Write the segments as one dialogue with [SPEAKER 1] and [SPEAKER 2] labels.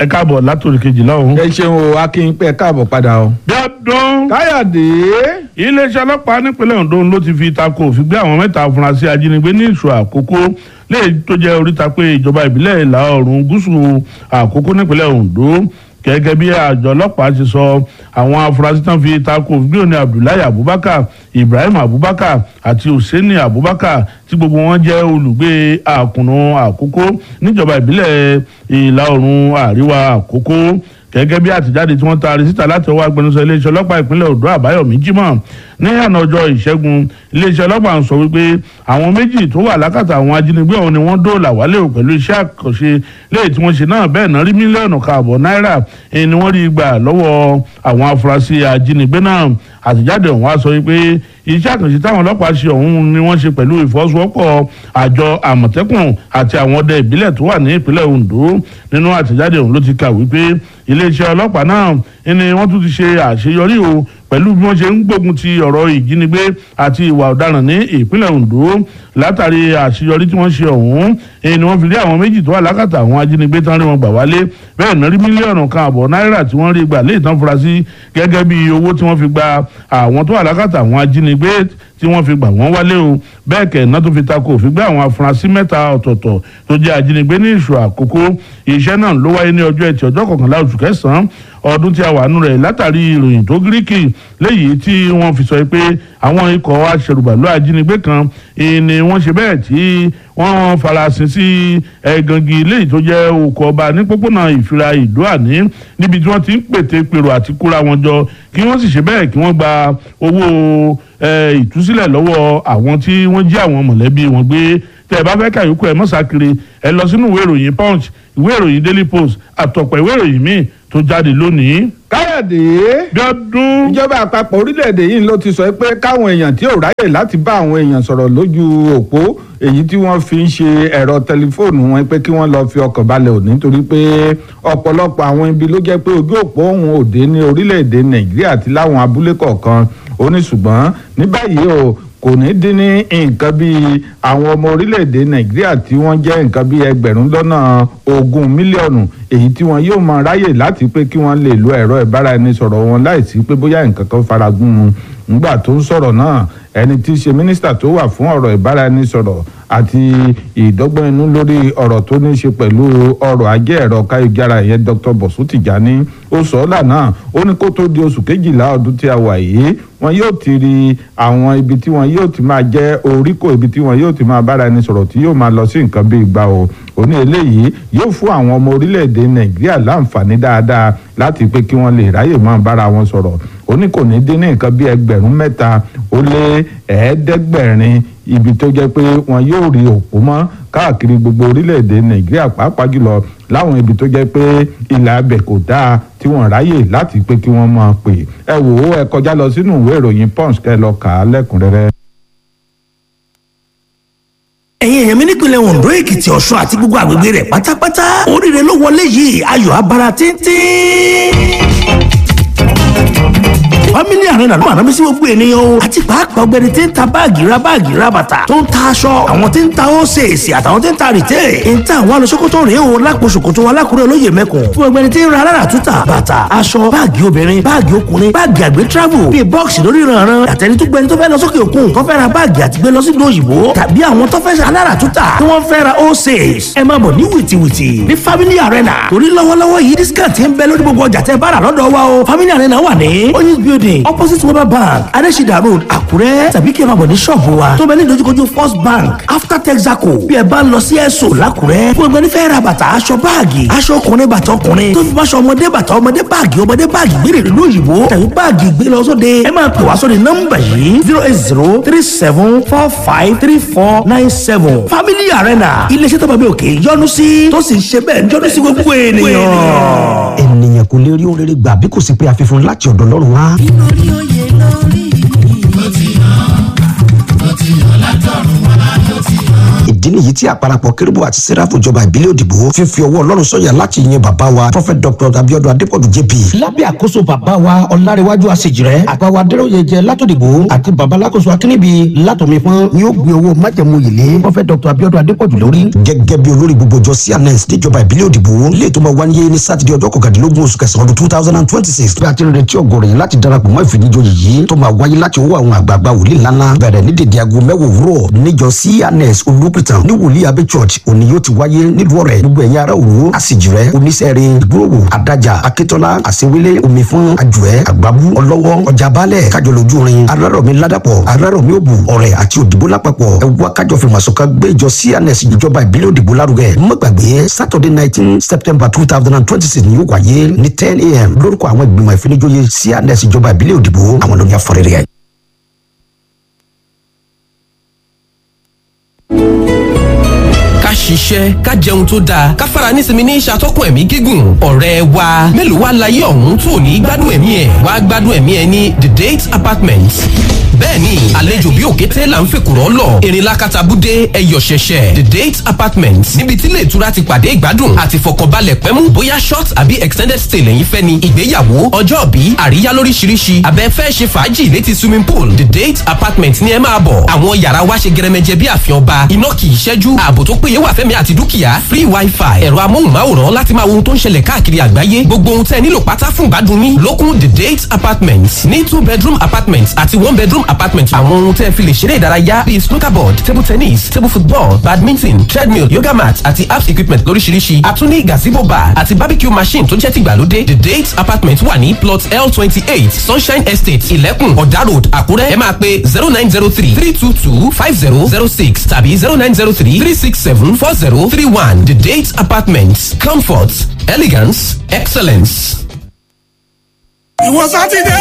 [SPEAKER 1] ẹ káàbọ̀ látòrí kejìlá ọ̀hún.
[SPEAKER 2] ẹ ṣeun o akínpẹ káàbọ̀ padà o.
[SPEAKER 1] bí ọdún
[SPEAKER 2] káyọ̀dé
[SPEAKER 1] iléeṣẹ́ ọlọ́pàá nípínlẹ̀ Ondo ló ti fi tako òfin gbé àwọn mẹ́ta afurasí ajínigbé ní ìṣù àkókò léyìí tó jẹ́ oríta pé ìjọba ìbílẹ̀ ìlà oòrùn gúúsù àkókò nípínlẹ̀ Ondo gẹ́gẹ́ bí àjọ ọlọ́pàá ti sọ àwọn afurasí tán fi tako òfin gbé òní Abdullahi Abubakar Ibrahim Abubakar àti Hussaini Abubakar tí gbogbo wọn jẹ́ olùgbé àkùnú àkókò níjọba ìbílẹ̀ ìlà oòrùn àríwá àkókò gẹ́gẹ́ bí àtijáde tí wọ́n taari síta láti ọwọ́ agbẹnusọ iléeṣẹ́ ọlọ́pàá ìpínlẹ̀ Ondo Àbáyọ̀mí Jímọ̀ ní àná ọjọ́ ìṣẹ́gun iléeṣẹ́ ọlọ́pàá ń sọ wípé àwọn méjì tó wà lákàtà àwọn ajínigbé ọ̀hún ni wọ́n dóòlà wálé o pẹ̀lú iṣẹ́ àkànṣe léyìí tí wọ́n ṣe náà bẹ́ẹ̀ náà rí mílíọ̀nù káàbọ̀ náírà èyí ni wọ́n rí gbà lọ́wọ́ àwọn afurasí ajínigbé náà àtijáde ọ̀hún á sọ wípé iṣẹ́ àkànṣe táwọn ọlọ́pàá ṣe ọ̀hún ni wọ́n ṣe pẹ̀lú ìfọwọ́sowọ́pọ̀ àjọ àmọ̀tẹ́kùn àti àwọn ọdẹ ìbílẹ̀ tó wà ní ìpínlẹ̀ Ondo nínú àtijáde ọ̀hún ló ti kà wípé iléeṣẹ́ ọlọ́pàá náà ni wọ́n tún ti ṣe àṣeyọrí o pẹ̀lú bí wọ́n ṣe ń gbógun ti ọ̀rọ̀ ìjínigbé àti ìwà ọ̀daràn ní ìpínlẹ̀ Ondo látàrí àṣeyọrí tí wọ́n ṣe ọ̀hún ni wọ́n fi rí àwọn méjì tó wà lákàtà àwọn ajínigbé tán rí wọn gbà wálé bẹ́ẹ̀ náà rí mílíọ̀nù kan àbọ̀ náírà tí wọ́n rí gbà lé ìtàn furasí gẹ́gẹ́ bí owó tí wọ́n fi gba àwọn tó wà lákàtà àwọn ajínigbé tí wọ́n fi gbà wọ́n wálé o bẹ́ẹ̀ kẹ̀ náà tó fi takò òfin gbé àwọn afurasí mẹ́ta ọ̀tọ̀ọ̀tọ̀ tó jẹ́ ajínigbé ní ìṣù àkókò iṣẹ́ náà ló wáyé ní ọjọ́ ẹtì ọjọ́ kọkànlá oṣù kẹsàn-án ọdún tí a wà nù rẹ̀ látàrí ìròyìn tó gíríkì léyìí tí wọ́n fi sọ pé àwọn ikọ̀ aṣèrùbàlù ajínigbé kan ni wọ́n ṣe bẹ́ẹ̀ tí wọ́n farasin sí ẹ̀gàngì léyìí tó jẹ́ òkò ọba ní pópónà ìfira ìdó àní níbi tí wọ́n ti ń pète pèrò àti kóra wọn jọ kí wọ́n sì ṣe bẹ́ẹ̀ kí wọ́n gba owó ìtúsílẹ̀ lọ́wọ́ àwọn tí wọ́n jí àwọn mọ̀lẹ́bí wọn gbé tẹ́ ẹ bá fẹ́ kàyókù ẹ mọ́sàkiri ẹ lọ sínú ìwé ìròyìn punch ìwé ìròyìn daily post àtọ̀pọ̀ ìwé ìròyìn míì tó jáde lónìí.
[SPEAKER 2] káyọ̀dé
[SPEAKER 1] bí ọdún.
[SPEAKER 2] ìjọba àpapọ̀ orílẹ̀-èdè yìí ló ti sọ pé káwọn èèyàn tí ò ráyè láti bá àwọn èèyàn sọ̀rọ̀ lójú òpó èyí tí wọ́n fi ń ṣe ẹ̀rọ tẹlifóònù wọn pé kí wọ́n lọ fi ọkàn balẹ̀ ò nítorí pé ọ̀pọ̀lọpọ̀ àwọn ibi ló jẹ́ pé ojú òpó òun òde ní orílẹ̀-èdè nàìjíríà àti láwọn abúlé kọ̀ọ̀kan ó ní ṣùgbọ́n ní báyìí o kò ní dín ní nǹkan bíi àwọn ọmọ orílẹ̀-èdè nàìjíríà tí wọ́n jẹ́ nǹkan bíi ẹgbẹ̀rún lọ́nà ogún mílíọ̀nù èyí tí wọ́n yóò máa ráyè láti pé kí wọ́n lè lo ẹ̀rọ ìbáraẹnisọ̀rọ̀ wọn láìsí pé bóyá nǹkan kan faragún mu nígbà tó ń sọ̀rọ̀ náà ẹni tí í ṣe mínísítà tó wà fún ọ̀rọ̀ ìbáraẹnisọ̀rọ̀ àti ìdọ́gbọ́n inú lórí ọ̀rọ̀ tó ní í ṣe pẹ̀lú ọrọ̀ ajé ẹ̀rọ káyọ̀jára ìyẹn Dr. Bọ̀sú Tìjání ó sọ ọ́ lánàá ó ní kó tó di oṣù kejìlá ọdún tí a wà yìí wọn yóò ti rí àwọn ibi tí wọn yóò ti máa jẹ́ oríkò ibi tí wọn yóò ti máa bára ẹni sọ̀rọ̀ tí yóò máa lọ sí nǹkan bí ìgbà o ó ní eléyìí yóò fún àwọn ọmọ orílẹ̀-èdè Nàìjíríà láǹfààní dáadáa láti pé kí wọ́n lè ráyè máa bára wọn sọ̀rọ̀ ó ní kò ní dín ní nǹkan bí ẹgbẹ̀rún mẹ́ta ó lé ẹ̀ẹ́dẹ́gbẹ̀rin ibi tó jẹ́ pé wọn yóò rí òpó mọ́ káàkiri gbogbo orílẹ̀-èdè Nàìjíríà pàápàá jùlọ láwọn ibi tó jẹ́ pé ilà abẹ kò dáa tí wọ́n ráyè láti pé kí wọ́n máa pè ẹ wò ó ẹ kọjá lọ sínú ìwé ìròyìn Punch kẹ́ lọ kà á lẹ́kùnrẹ́rẹ́.
[SPEAKER 3] ẹ̀yin èèyàn mi nípìnlẹ̀ Ondo Èkìtì Ọ̀ṣun àti gbogbo àgbègbè rẹ̀ pátápátá oríire ló wọlé yìí ayọ̀ abara tíntín family arena ló máa rántí sí gbogbo ènìyàn o àti pàápàá ọ̀gbẹ́ni tí ń ta báàgì ra báàgì ra bàtà tó ń ta aṣọ àwọn tí ń ta ósèèsì àtàwọn tí ń ta rìtẹ́ ń ta àwọn alọ́sọ́kótó rèé o lápò ṣòkòtò alákùrẹ́ olóyè mẹ́kùn fún ọ̀gbẹ́ni tí ń ra alára túta bàtà aṣọ báàgì obìnrin báàgì ọkùnrin báàgì àgbẹ̀ travel bíi bọ́ọ̀sì lórí ìrànràn àtẹni tó gbẹni tó fẹ́ lọ sókè òkun tó fẹ́ ra báàgì àti gbé lọ sí ìlú òyìnbó tàbí àwọn tó fẹ́ ṣe alára túta tí wọ́n fẹ́ ra ósèès ẹ máa bọ̀ ní wìtìwìtì ní family arena torí lọ́wọ́lọ́wọ́ yìí discount ń bẹ lórí gbogbo ọjà tẹ́ bá rà lọ́dọ̀ wa o family arena wà ní oyinz building opposite weber bank adesida road àkúrẹ́ tàbí kí ẹ máa bọ̀ ní ṣọ́ọ̀bù wa tó bẹ ní ìdojúkojú first bank after texaco bí ẹ bá ń lọ sí ẹ̀sọ́ làkúrẹ́ fún ẹgbẹ́ nífẹ̀ẹ́ ra bàtà aṣọ báàgì aṣọ ọkùnrin bàtà ọkùnrin tó fi máṣọ ọmọdé bàtà ọmọdé báàgì ọmọdé báàgì gbére ìlú òyìnbó tàbí báàgì gbé lọ sóde ẹ máa pè wá sóde nọ́mbà yìí zero eight zero three seven four five three four nine seven family arena iléeṣẹ́ tó bá mi òkè yọ́nú sí tó sì ń ṣe bẹ́ẹ̀ yọ́nú sí gbogbo ènìyàn.
[SPEAKER 4] ènìyàn kò lè rí ohun rere gbà bí kò sí pé àfihàn láti ọ̀dọ̀ Ọlọ́run wá.
[SPEAKER 5] lórí oyè lórí.
[SPEAKER 4] ìdí ìdí nìyí tí àparapọ̀ kérúbù àti sẹ́ráfù ìjọba ìbílẹ̀ òdìbò fífi ọwọ́ ọlọ́run sọ̀yà láti yin bàbá wa prophet dr abiodun adepoju jp. lábẹ́ àkóso bàbá wa ọ̀làríwájú àṣejìrẹ́ àgbàwá adéròyèjẹ látòdìbò àti bàbá alákòóso akínníbi látòmífọ́n ni ó gbé owó májẹ̀mú yìlé prophet dr abiodun adepoju lórí. gẹ́gẹ́ bí olórí gbogbo jọ cns níjọba ìbílẹ̀ òdìbò ilé tó máa wáyé ní sátidé ọjọ́ kọkàndínlógún oṣù kẹsàn-án ọdún two thousand and twenty six bí a ti ń retí ọgọ́rọ̀ yẹn láti darapọ̀ mọ́ ìfìdíjọyè yìí tó máa wáyé láti ọwọ́ àwọn àgbààgbà wòlíì ńláńlá bẹ̀rẹ̀ ní dèdè aago mẹ́wàá òwúrọ̀ níjọ cns olùpìtàn ní wòlíì abẹ́ church òní yóò ti wáyé nílùú ọ̀rẹ́ gbogbo ẹ̀yin ará òru àsìjìrẹ́ oníṣẹ́rin ìgbòho àdájà akíntọ́lá àṣewélé omifún àjùẹ́ àgbábú ọlọ́wọ́ ọjà balẹ̀ kájọlójúrin arárọ̀mí ládàpọ̀ arárọ̀mí òbù ọ̀rẹ́ àti òdìbò lápapọ̀ ẹ̀wá kájọ fi màsọ̀ká gbé ìjọ cns ìjọba ìbílẹ̀ òdìbò lárugẹ mọ́gbàgbé saturday nineteen september two thousand and twenty six ni yóò wáyé ní ten a.m. lórúkọ àwọn ìgbìmọ̀ ìfinijóye cns ìjọba ìbílẹ̀ òdìbò àwọn lóní afọrẹ́rẹ́ ẹ̀.
[SPEAKER 5] ká ṣiṣẹ́ ká jẹun tó dáa ká fara nísinmi ní ìṣàtọ́kùn ẹ̀mí gígùn ọ̀rẹ́ wa mélòó wá láyé ọ̀hún tó ní gbádùn ẹ̀mí ẹ̀ wá gbádùn ẹ̀mí ẹ̀ ní the date apartment bẹ́ẹ̀ni àlejò bí òkété là ń fèkùrọ́ lọ erinla katabúdé ẹyọ ṣẹṣẹ the date apartment níbi tí ilé ìtura ti pàdé ìgbádùn àti fọkànbalẹ̀ pẹ́mú bóyá short àbí extended stay lẹ́yìn fẹ́ ni ìgbéyàwó ọjọ́ bí àríyá lóríṣiríṣi abẹ́ fẹ́ ṣe fàájì létí swimming pool the date apartment ní ẹ máa bọ̀ àwọn yàrá wa ṣe gẹrẹmẹjẹ bí àfihàn ọba iná kì í ṣẹ́jú ààbò tó péye wà fẹ́mi àti dúkìá free wifi ẹ̀rọ amóhùnmáwòrán láti máa wo ohun tó ń ṣẹlẹ̀ káàkiri àgbáyé gbogbo ohun tẹ́ nílò pátá fún ìgbádùn yín lókun the date apartment ní two bedroom apartment àti one bedroom apartment àwọn ohun tẹ́ fi lè ṣeré ìdárayá bíi snooker board table tennis table football badminton treadmill yoga mat àti apps equipment lóríṣiríṣi àtúní gazebo bar àti barbecue machine tó jẹ́ tìgbàlódé the date apartment wà ní plot l twenty eight sunshine estate ìlẹ́kùn ọ̀dà road àkúrẹ́ ẹ máa pe zero nine zero three three two two five zero zero six tàbí zero nine zero three three six seven four zero three one the date apartment comfort elegance excellence.
[SPEAKER 6] ìwọ sátidé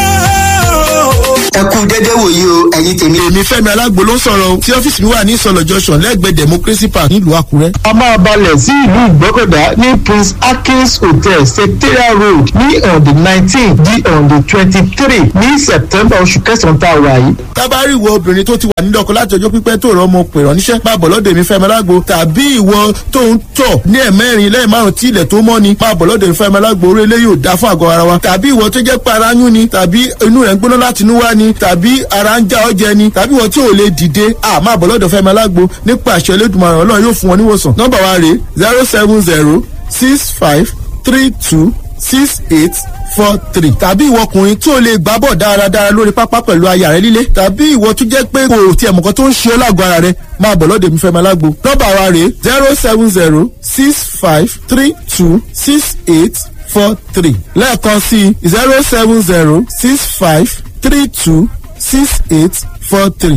[SPEAKER 7] ẹ kú dédé wòye o ẹ̀yin tèmi.
[SPEAKER 6] èmi fẹ́mi alágbo ló ń sọ̀rọ̀ o tí ọ́fíìsì mi wà ní ìsọ̀lọ̀ junction lẹ́gbẹ̀ẹ́ democracy park nílùú àkúrẹ́.
[SPEAKER 8] a máa balẹ̀ sí ìlú ìgbọ́kọ̀dá ní prince akins hotel secretariat road ní on the nineteen di on the twenty-three ní september oṣù kẹsàn-án tá a wà yìí.
[SPEAKER 6] tábàárì ìwọ obìnrin tó ti wà nílé ọkọ láti ọjọ́ pípẹ́ tó rọ ọmọ pèrọ̀ níṣẹ́ máa bọ̀ lọ́dọ̀ èmi fẹ́mi alágbo tàbí ìwọ tó ń tọ̀ ní ẹ̀mẹ́rin lẹ́yìn márùn tí ilẹ̀ tó mọ́ ni máa bọ̀ lọ́dọ̀ èmi fẹ́mi alágbo orí eléyìí ò dáa fún àgọ́ ara wa tàbí ìwọ tó jẹ́ pé ara yún ni tàbí inú rẹ̀ ń gbóná láti inú wá ni tàbí ara ń já ọjẹ ni tàbí ìwọ tí ò lè dìde à máa bọ̀ lọ́dọ̀ fẹ́mi alágbo nípa àṣẹ elédùnmaràn ọlọ́run yóò fún wọn níwòsàn nọ́mbà wa rèé zero seven zero six five three two six eight four three tàbí ìwọ ọkùnrin tí o lè gbá bọ̀ dáradára lórí pápá pẹ̀lú aya rẹ líle tàbí ìwọ tó jẹ́ pé kò tiẹ̀ mọ̀kan tó ń ṣe ọ́ lágọ̀ọ́ ara rẹ máa bọ̀ lọ́dọ̀ mi fẹ́ máa lágbo nọ́mbà wa rèé zero seven zero six five three two six eight four three lẹ́ẹ̀kan sí zero seven zero six five three two six eight four three.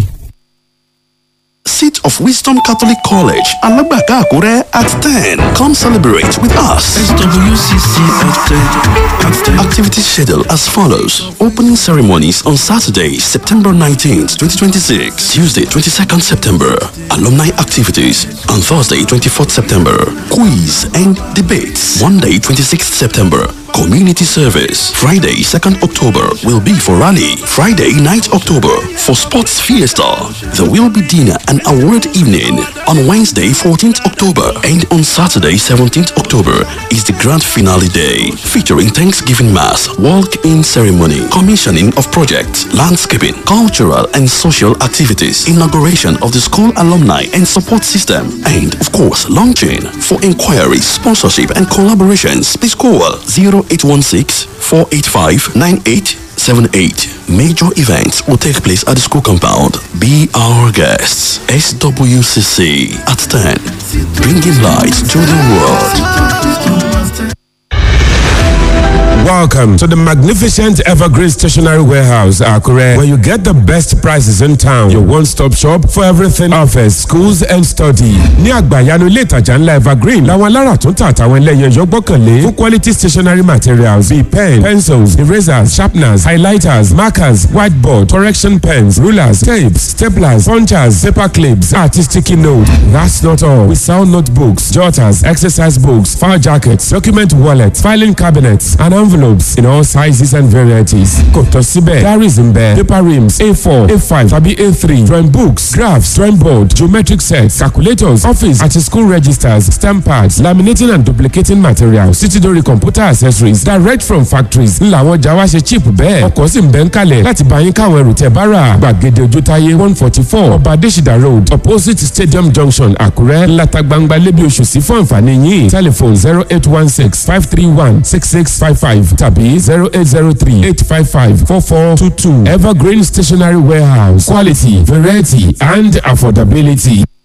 [SPEAKER 9] Seat of Wisdom Catholic College, Alagbaka Akure at 10. Come celebrate with us. SWCC at 10. Activity schedule as follows. Opening ceremonies on Saturday, September 19th, 2026. Tuesday, 22nd September. Alumni activities. On Thursday, 24th September. Quiz and debates. Monday, 26th September. Community service. Friday, 2nd October will be for rally. Friday, 9th October for sports fiesta. There will be dinner and award evening on Wednesday, 14th October, and on Saturday, 17th October is the grand finale day, featuring Thanksgiving Mass, walk-in ceremony, commissioning of projects, landscaping, cultural and social activities, inauguration of the school alumni and support system, and of course, launching. For inquiries, sponsorship, and collaborations, please call 0816 485 9878. Major events will take place at the school compound. Be our guests. SWCC at 10. Bringing light to the world.
[SPEAKER 10] Welcome to the magnificent Evergreen Stationery Warehouse, Akure, where you get the best prices in town. Your one-stop shop for everything office, schools and study. Ní àgbàyanu ilé ìtajà ńlá Evergreen, làwọn alára tó ń tà àtàwọn ẹlẹ́yin ẹ̀yọ́ gbọ́kànlé fún quality stationery materials bíi pen, pencils, erasers, sharpeners, highlighters, markers, whiteboard, correction pens, rulers, tapes, staplers, punchers, paper clips, àti sticky note. That's not all. We sell notebooks, jotters, exercise books, file jackets, document wallets, filing cabinets, and envelopes envelopes in all sizes and varieties kò tọ́ síbẹ̀ diaries ń bẹ paper rims a4 a5 tàbí a3 drawing books graphs drawing board geometric sets calculators office àti school registers stamp pads laminating and duplicating materials títí dórí computer accessories direct from factories ńlá àwọn ọjà wa ṣe cheap bẹ́ẹ̀ ọkọ̀ sì ń bẹ́ ń kalẹ̀ láti bá yín káwọn ẹrù tẹ̀ bá rà gbàgede ojútáyé one forty four ọba adésìdá road opposite stadium junction àkúrẹ́ ńláta gbangba lébi oṣù sí fún àǹfààní yín telephone zero eight one six five three one six six five five tàbí zero eight zero three eight five five four four two two evergreen stationery warehouse quality variety and affordability.